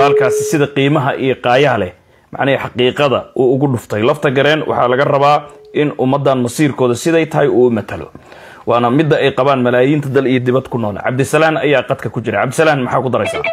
baalkaasi sida qiimaha iyo qaayaha leh macnihii xaqiiqada uu ugu dhuftay lafta gareen waxaa laga rabaa in ummadan masiirkooda siday tahay uu matalo waana midda ay qabaan malaayiinta dal iyo dibad ku nool cabdisalaan ayaa qadka ku jira cabdisalaan maxaa ku daraysaa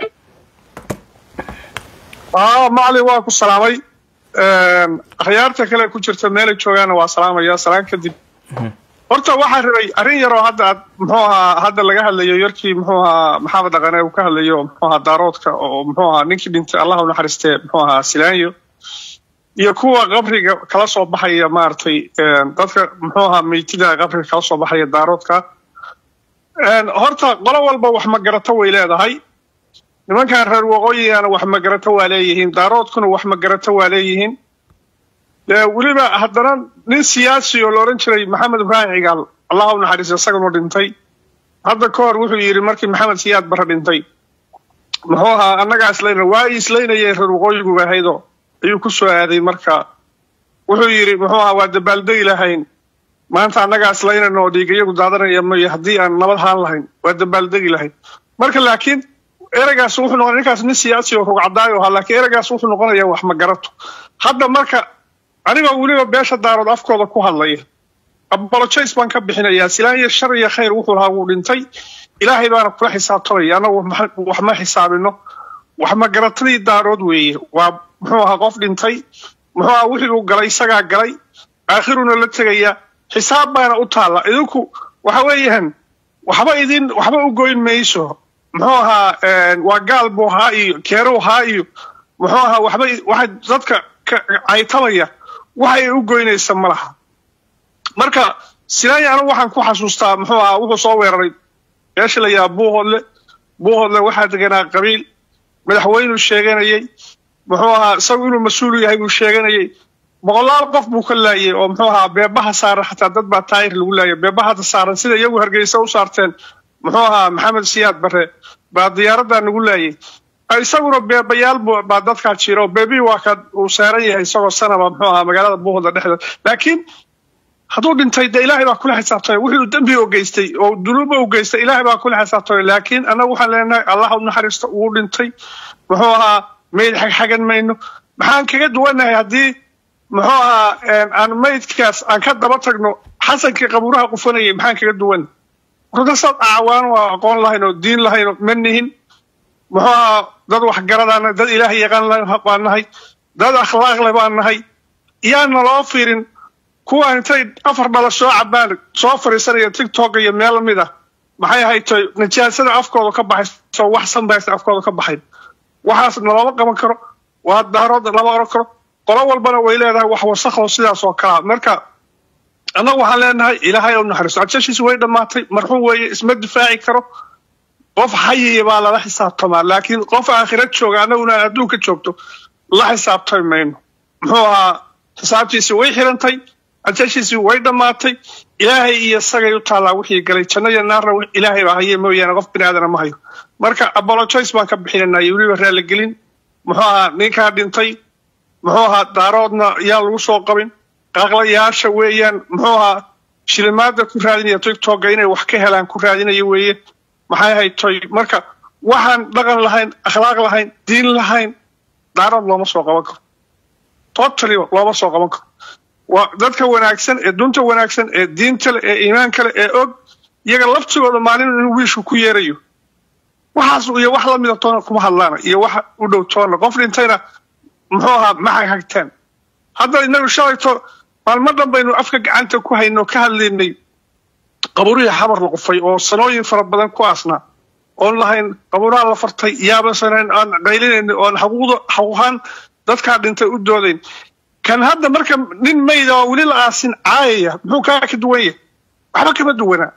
macalin waa ku salaamay akhyaarta kale ku jirta meelay joogaana waa salaamaya salaan kadib horta waxaa rabay arrin yaroo hadda aad muxuu ahaa hadda laga hadlayo yarkii muxuu ahaa maxamed dhaqane uu ka hadlayo muxuu ahaa daaroodka oo muxuu ahaa ninkii dhintay allah u naxariistee muxuu ahaa silaanyo iyo kuwa qabriga kala soo baxaya maaragtay dadka muxuu ahaa meytida qabriga kala soo baxaya daaroodka horta qolo walba wax magarato way leedahay nimankan reer waqooyigana wax magarato waa leeyihiin daaroodkuna wax magarato waa leeyihiin weliba haddana nin siyaasi oo la odhan jiray maxamed ibraahim cigaal allah u naxariiso isaganu dhintay hadda ka hor wuxuu yidhi markii maxamed siyaad barre dhintay muxuu ahaa annagaa islayna waa i islaynayeen reer waqooyigu ahaydoo ayuu ku soo aaday marka wuxuu yidhi muxuu ahaa waa dabaaldegi lahayn maanta annagaa islaynayna oo dhiigayagu daadanaya mayo haddii aan nabad haan lahayn waa dabaaldegi lahayn marka laakiin ereygaas wuxuu noqon ninkaas nin siyaasi oo rugcadaayo ahaa laakiin ereygaas wuxuu noqonayaa wax magarato hadda marka anigoo weliba beesha daarood afkooda ku hadlaya abolojays baan ka bixinayaa silaan iyo shar iyo khayr wuxuu lahaa wuu dhintay ilaahay baana kula xisaabtamaya annagu wax ma xisaabino wax magaratadii daarood weeye waa muxuu ahaa qof dhintay muxuu ahaa wixii uu galay isagaa galay aakhiruna la tegaya xisaab baana u taalla idinku waxa weeyaan waxba idin waxba u goyn mayso muxuu ahaa waa gaal buu ahaa iyo keeru ahaa iyo muxuu ahaa waxba waxay dadka caytamaya waxay u goynaysa ma laha marka silaanya anigu waxaan ku xasuustaa muxuu ahaa wuxuu soo weeraray meesha la yidhaha buuhoodle buuhoodle waxaa deganaa qabiil madaxweynuu sheeganayay muxuu ahaa isagu inuu mas-uul yahay buu sheeganayay boqolaal qof buu ka laayay oo muxuu ahaa beebaha saaran xataa dad baa taayir lagu laayay beebahada saaran sida iyagu hargeysa u saarteen muxuu ahaa maxamed siyaad bare baa diyaaradaa nagu laayay isaguna beebayaal baa dadkaa jira oo beebii waa ka uu saaran yahay isagoo sanaba muxuu ahaa magaalada buuhoodle dhexdeeda laakiin hadduu dhintay dee ilaahay baa kula xisaabtamay wuxuu dembi u geystay oo dunuuba u geystay ilaahay baa kula xisaabtamay laakiin annagu waxaan leenahay allah u naxariisto wuu dhintay muxuu ahaa mayd xagxagan mayno maxaan kaga duwanahay haddii muxuu ahaa aan maydkaas aan ka daba tagno xasankii qabuuraha qufanayay maxaan kaga duwan rudasaad acwaan oo aqoon lahayn oo diin lahayn oo ma nihin muxuu ahaa dad waxgaradaan dad ilaahay yaqaan baan nahay dad akhlaaq leh baan nahay iyaana loo fiirin kuwaan intay afar dhala soo cabaan soo fariisanaya tictok iyo meel lamid ah maxay ahaytoy najaasada afkooda ka baxayso wax sanbaysa afkooda ka baxayn waxaas nalooma qaban karo waa daarood lama oran karo qolo walbana way leedahay wax wasakho sidaas oo kalaa marka annagu waxaan leenahay ilaahay u naxariiso ajashiisi way dhammaatay marxuum weeye isma difaaci karo qof xayiya baa lala xisaabtamaa laakiin qof aakhira jooga annaguna adduunka joogto la xisaabtami mayno muxuu ahaa xisaabtiisi way xirantay ajashiisii way dhammaatay ilaahay iyo isagay u taallaa wixii galay janno iyo naarna ilaahay baa haye mooyaane qof bini aadana ma hayo marka abolojoyce baan ka bixinanaa iyo weliba raaligelin muxuu ahaa ninkaa dhintay muxuu ahaa daaroodna yaan lagu soo qabin qaaqlayaasha weeyaan muxuu ahaa shilimaada ku raadinaya tictokga inay wax ka helaan ku raadinaya weeye maxay ahayd toy marka waxaan dhaqan lahayn akhlaaq lahayn diin lahayn daarood looma soo qaban karo totally looma soo qaban karo waa dadka wanaagsan ee dunta wanaagsan ee diinta leh ee iimaanka leh ee og iyaga laftigooda maalin inuu wiishu ku yeerayo waxaas iyo wax lamida toona kuma hadlaana iyo wax u dhow toona qof dhintayna muxuu ahaa ma hagtaan hadda inagu shalayto maalmo dhan baynu afka gacanta ku hayno ka hadlaynay qabuurihii xabar la qufay oo sanooyin fara badan ku aasnaa oon lahayn qabuuraha la fartay yaabansanayn aan qaylinayna oon xaquuqda xaquuqaan dadkaa dhintay u doodayn kan hadda marka nin mayda oo weli la aasin caayaya muxuu kaa ka duwan yahay waxba kama duwanaa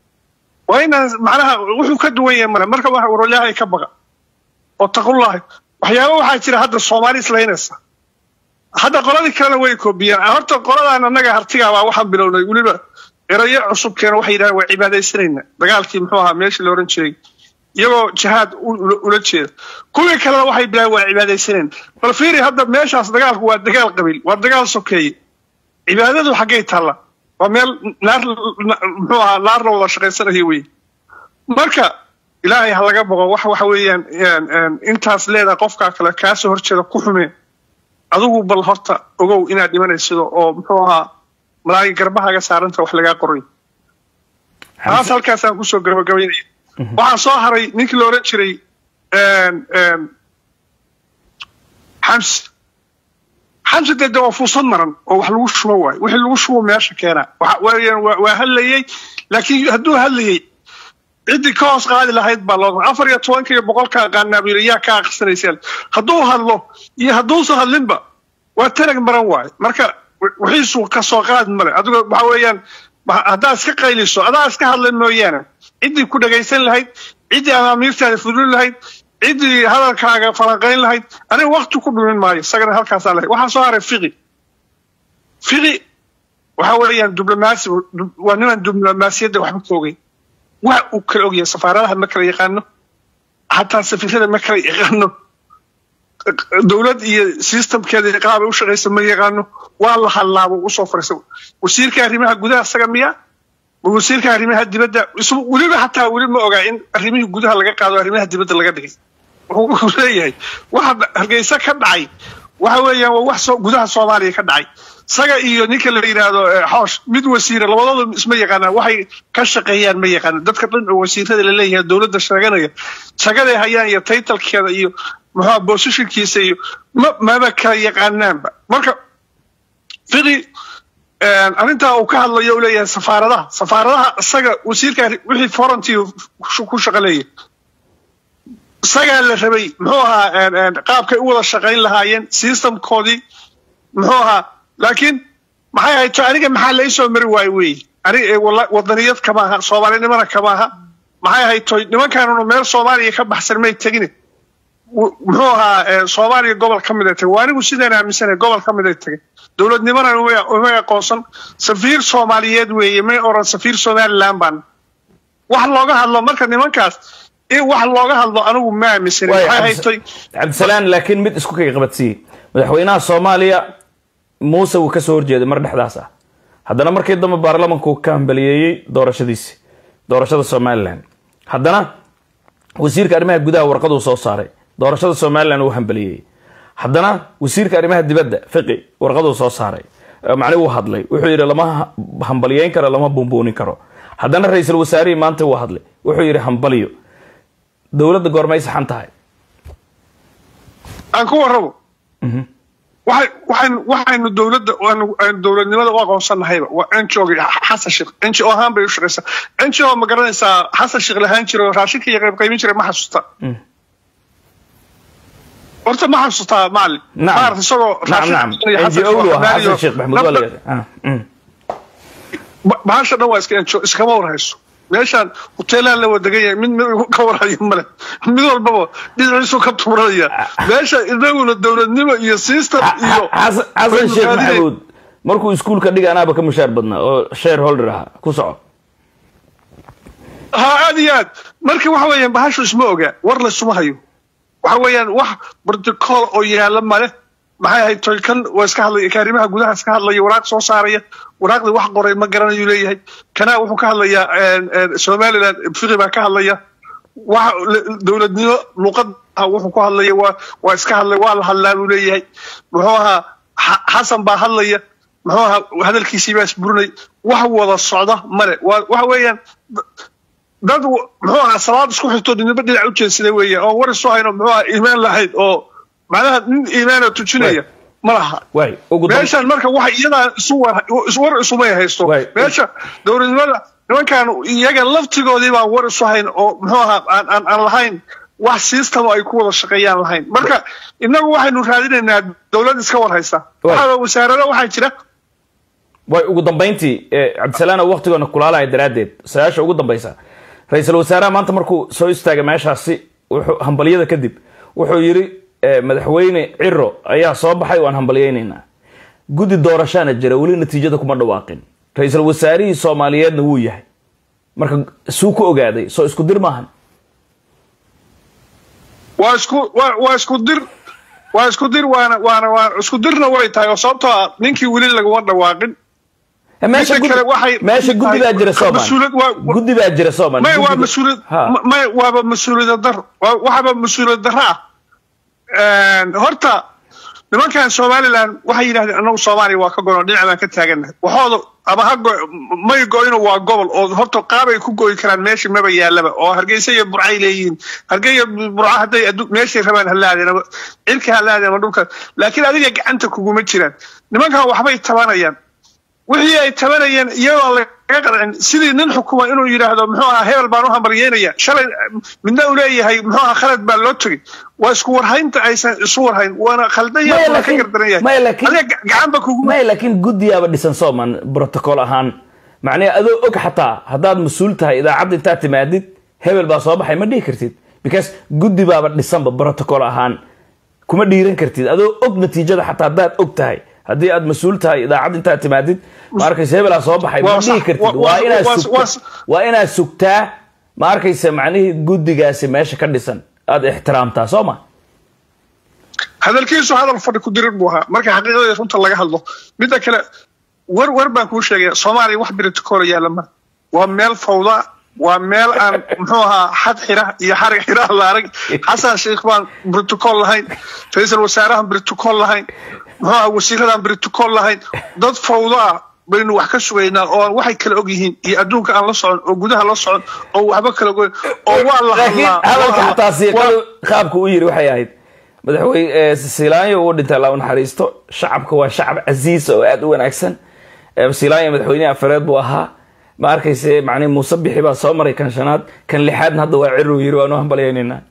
waa inaan macnaha wuxuu ka duwan yahay male marka waxa warolyahay ka baqa oo taqullahi waxyaaba waxaa jira hadda soomaali islaynaysa hadda qoladii kalena way koobiyaan horta qoladaan annaga hartigaabaa waxaan bilownay weliba erayo cusub keena waxay yidhahdeen waa cibaadaysanayna dagaalkii muxuu ahaa meeshii la odhan jiray iyagoo jihaad ula jeeda kuwii kalena waxay bilaabeen waa cibaadaysanayna bal fiiri hadda meeshaas dagaalku waa dagaal qabiil waa dagaal sokeeye cibaadadu xaggay taalla waa meel naar muxuu ahaa naar la wada shaqaysanayo wey marka ilaahay ha laga boqo wax waxa weeyaan intaas leedahay qofkaa kale kaasoo horjeeda ku xume adigu bal horta ogow inaad dhimanaysido oo muxuu ahaa malaagi garbahaaga saaranta wax lagaa qoray taas halkaasaan kusoo gabagabaynaya waxaa soo haray ninkii la odhan jiray xamsi xamsi dee de waa fuusad maran oo wax lagu shubo waayo wixii lagu shubo meesha keena waa hadlayey laakiin hadduu hadlayey ciddii ka hoos qaadi lahayd baa loo afar iyo tobanka iyo boqolka qaanaabiiriyaa ka aqrisanaysaan hadduu hadlo iyo hadduusan hadlinba waa tanag maran waayo marka wixiisu ka soo qaad male adigo waxa weeyaan haddaad iska qayliso adaa iska hadla mooyaane ciddii ku dhagaysan lahayd ciddii amaamiirtaada fulin lahayd ciddii hadalkaaga falanqayn lahayd aniga wakti ku dhumin maayo isagana halkaasaa lahayd waxaa soo haray fiqi fiqi waxa weeyaan diblomaasi waa niman diblomaasiyadda waxba ka ogeyn wax uu kala ogyahay safaaradaha ma kala yaqaano xataa safiirada ma kala yaqaano dowlad iyo systemkeeda qaabay u shaqaysa ma yaqaano waa la hadlaabo usoo fariisa wasiirka arrimaha gudaha isaga miya wasiirka arrimaha dibadda weliba xataa weli ma ogaa in arrimihii gudaha laga qaado arrimaha dibadda laga dhigay wuxuu leeyahay waxa hargeysa ka dhacay waxa weeyaan waa wax gudaha soomaaliya ka dhacay isaga iyo ninka la yidhaahdo xoosh mid wasiira labadooda isma yaqaanaan waxay ka shaqeeyaan ma yaqaanaan dadka dhan oo wasiirada la leeyahay dowladda sheeganaya shaqaday hayaan iyo taytalkeeda iyo muxua bosishinkiisa iyo ma maba kala yaqaanaanba marka fiqi arrintaa uu ka hadlayo u leeyahay safaaradaha safaaradaha isaga wasiirka wixii forantii ku shaqo leeyahay isagaa la rabay muxuu ahaa qaabkay u wada shaqayn lahaayeen systemkoodii muxuu ahaa laakiin maxay ahayd to aniga maxaa la isoo mari waayo wey aniga wadaniyad kama aha soomaalinimana kama aha maxay ahayd toy nimankaanunu meel soomaaliya ka baxsan may tegine muxuu ahaa soomaaliya gobol ka mid ay tegay waa anigu sidaan aaminsana gobol ka mid ay tegay dowladnimana uma aqoonsan safiir soomaaliyeed weeye may oran safiir somaliland baan wax looga hadlo marka nimankaas in wax looga hadlo anigu ma aaminsana maxay ahayd toy cabdisalaan laakiin mid isku kaga qabadsiiye madaxweynaha soomaaliya muuse wuu kasoo horjeeday mar dhexdaas ah haddana markii dambe baarlamanku ka hambaliyeeyey doorashadiisi doorashada somalilan haddana wasiirka arrimaha gudaha warqaduu soo saaray doorashada somalilan uu hambaliyeeyey haddana wasiirka arrimaha dibadda fiqi warqaduu soo saaray macni wuu hadlay wuxuu yidhi lama hambaliyeyn karo lama buunbuunin karo haddana ra-iisul wasaarihii maanta wuu hadlay wuxuu yidhi hambaliyo dowladda goormay saxan tahay aan ku warrabo waxaynu dowladda dowladnimada u aqoonsannahayba waa ngo xasan sheekh ngo ahaan bay u shaqaysaa ngo ma garanaysaa xasan sheekh lahaan jiro raashinka iyo qaybqaybin jiray ma xasuusta horta ma xasuustaa macalin maarata isagoo bahasha dhan waa iska ngo iskama warhayso meeshaan hoteelaan la wadagan yahay mid mid ka warhayo male mid walbaba dhinaciisu ka tuuranaya meesha inaguna dowladnimo iyo system iyo xasan sheekh maxamuud markuu iskuulka dhiga anaaba ka mushaar badnaa oo share holder ahaa ku soco ha aad iyo aad marka waxa weeyaan bahashu isma ogaa war laysuma hayo waxa weeyaan wax protocol oo yaala male maxay ahayd toy kan waa iska hadlaya kaarimaha gudaha iska hadlaya waraaq soo saaraya waraaqdii wax qoray ma garanayuu leeyahay kanaa wuxuu ka hadlayaa somaliland fiqi baa ka hadlaya wax dowladnimo luqad wuxuu ku hadlaya waa waa iska hadlay waa la hadlaa buu leeyahay muxuu ahaa xasan baa hadlaya muxuu ahaa hadalkiisii baa isburinay wax wada socda male waxa weeyaan dad muxuu ahaa salaad isku xigto ninba dhinac u jeedsada weeyaan oo war isu hayno muxuu ahaa iimaan lahayd oo macnaha nin iimaana tujinaya ma laha meeshan marka waxa iyadaa isu war isumay haysto meesha dowladnimada nimankan iyaga laftigoodii baan war isu hayn oo muxuu ahaa aan aan lahayn wax system ay ku wada shaqeeyaan lahayn marka inagu waxaynu raadinaynaa dowlad iska war haysa waxaa wasaarada waxaa jira way ugu dambayntii cabdisalaan oo waktigoona kulaalaya daraaddeed sayaasha ugu dambaysa ra-iisul wasaaraha maanta markuu soo istaagay meeshaasi wuxuu hambalyada kadib wuxuu yidhi madaxweyne ciro ayaa soo baxay waan hambalyeynaynaa guddi doorashaana jira weli natiijada kuma dhawaaqin ra-iisul wasaarihii soomaaliyeedna wuu yahay marka suu ku ogaaday soo isku dir maahan waa isku waa isku dir waa isku dir waana waana waa isku dirna way tahay oo sababtoo ah ninkii weli laguma dhawaaqin meesha Midda kale waxay- guddi meesha guddi baa jira soomaan Mas-uuliyad waa- guddi baa jira soomaan may waa Guddiga- mas-uuliyad Ha. ma- may waaba mas-uuliyad dar waa- waxaaba mas-uuliyad darro ah horta nimankan somaliland waxay yidhahdeen anagu soomaaliya waa ka gono dhinac baan ka taaganahay waxooda ama ha go may go-ino waa gobol oo horta qaabay ku goyi karaan meesha maba yaalaba oo hargeysa iyo burcay leeyihiin hargeysa burca hadday addu- meeshay rabaan halaadeen ama cirka halaadeen ama dhulka laakiin adiga gacanta kuguma jiraan nimankan waxbay tabanayaan wixii ay tabanayeen iyagoo laga qancin sidii nin xukuma inuu yidhaahdo muxuu ahaa hebel baan u hambalyeynaya shalay midna uu leeyahay muxuu ahaa khalad baa loo tegey waa isku warhaynta aysan isu warhayn waana khaldan Maya, yahay waana ka laakiin- gardaran yahay maya, laakiin- adiga ga- gacanba kuguma may laakiin guddiyaaba dhisan sooman protocol ahaan macnaha adoo og xataa haddaad mas-uul tahay idaacadda intaad timaadid hebel baa soo baxay ma dhihi kartid because guddi baaba dhisanba protocol ahaan kuma dhiiran kartid adoo og natiijada xataa haddaad og tahay haddii aad mas-uul tahay idaacadda intaad timaadid ma arkaysa hebelaa soo baxay ma Waa dhihi sax. kartid Wa- waa wa- inaad waa- sugtaa waa- waa inaad sugtaa ma arkaysa macnihii guddigaasi meesha ka dhisan aad ixtiraamtaa soo ma hadalkiisu hadal fadhi ku dirir buu ahaa marka xaqiiqada runta laga hadlo midda kale war war baan kuu sheegaya soomaaliya wax protocol yaalla ma waa meel fawda waa meel aan muxuu ahaa xad xira iyo xarig xira la arag xasan sheikh baan protocol lahayn ra-iisul wasaarahan protocol lahayn muxuu ahaa wasiiradan protocol lahayn dad fawda ah baynu wax ka sugaynaa oo aan waxay kala og yihiin iyo adduunka aan la socon oo gudaha la socon oo waxba kala ogoyn oo waa la laakiin hadlaa waa hadalka hadlaa. xataa siiqadu Waa- qaabka u yiri waxay ahayd madaxweyne silaanyo uu dhintay allah u naxariisto shacabka waa shacab casiisa oo aad u wanaagsan Eh, silaanyo madaxweynaha afareed buu ahaa ma arkayse macnihi muuse bixi baa soo maray kan shanaad kan lixaadna hadda waa ciru yiri waanu hambalyaynayna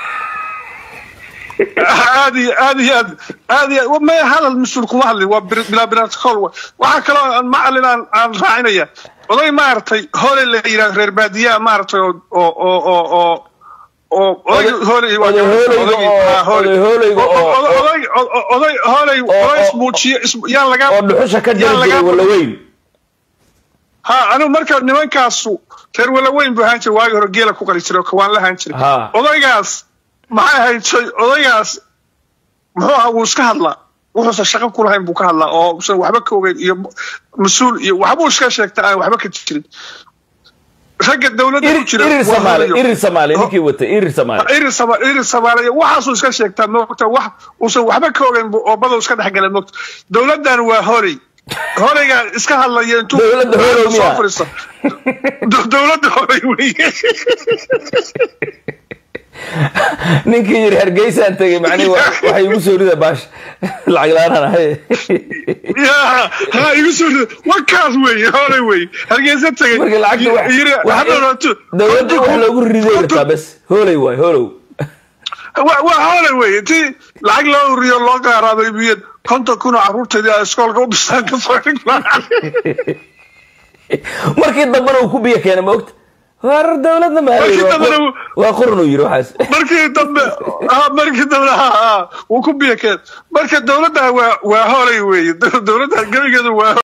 aad iyo aad iyo aad aad iyo aad ma hadal mas-uul kuma hadlin waa bir- bilaa protocol wa waxaa kaloo aan macalin aan aan raacinaya oday maaragtay hore la yidhahdo reer baadiyaa maaragtay oo oo oo oo oo oo oday hore waa oday hooleyga odaygii- oo- ah, hore. oday hooleyga oo- O- o- oday o- o- oday hooley oo- oo ismuujiye is- yaan laga oo dhuxusha ka jiri yaan jiray laga- walaweyn ha anigu marka nimankaasu reer walaweyn buu ahaan jiray waagi hore geela ku qali jiray oo kawaan la ahaan jiray Ha. odaygaas maxay ahayd shay- odaygaas muxuu ahaa wuu iska hadlaa wuxuusan shaqo ku lahayn buu ka hadlaa oo usan waxba ka ogeyn iyo mas-uul iyo waxbuu iska sheegta aan waxba ka jirin ragga dowladda ku jira irir waa samaale holayo. irir samaale ninkii watay irir samaale irir sama irir samaaliya waxaasuu iska sheegtaa moogta wax uusan waxba ka ogeyn buu oo bada iska dhexgalay moogta dowladdan waa horey horeyga iska hadlaya intuu Dowladda horow soo miyaa? fadhiisto Do- dowladda horey weye ninkii yiri hargeysaan tegay macnihi wa- waxay igu soo rida baash lacag la-aan ahay ya ha igu soo rida wakaas weye horey weye hargeysa tagay marka lacagta wax- yiri wax- waxba raato dowladda wax loogu riday rabtaa bes hooley waay holow waa waa horey weye intii lacag loo uriyo loo qaaraabay biyad konton kun oo carruurteedii ay iskoolka u bistaan ka soo dhigmaan markii dambena uu ku biyo keenay ma ogta war dowladna ma Markii dambena uu- waa qurun uu yiri waxaas markii dambe ah markii dambe ha ha wuu ku biya keen marka dowladda waa waa horey weye dowladda gebigeedu waa